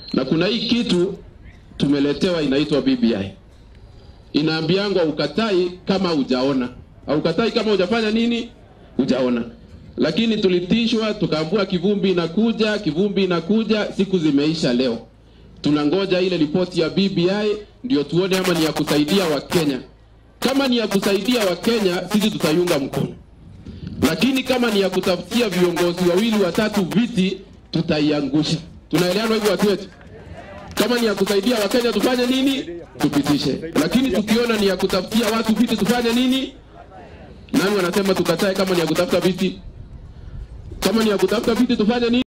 na kuna hii kitu tumeletewa inaitwa BBI, inaambiangwa ukatai kama hujaona, au ukatai kama hujafanya nini, hujaona. Lakini tulitishwa tukaambua kivumbi inakuja, kivumbi inakuja, siku zimeisha leo. Tunangoja ile ripoti ya BBI ndio tuone ama ni ya kusaidia Wakenya. Kama ni ya kusaidia Wakenya, sisi tutaiunga mkono, lakini kama ni ya kutafutia viongozi wawili watatu viti, tutaiangusha. Tunaelewana hivyo watu wetu? Kama ni ya kusaidia Wakenya tufanye nini? Tupitishe. Lakini tukiona ni ya kutafutia watu viti tufanye nini? Nani wanasema tukatae kama ni ya kutafuta viti? Kama ni ya kutafuta viti tufanye nini?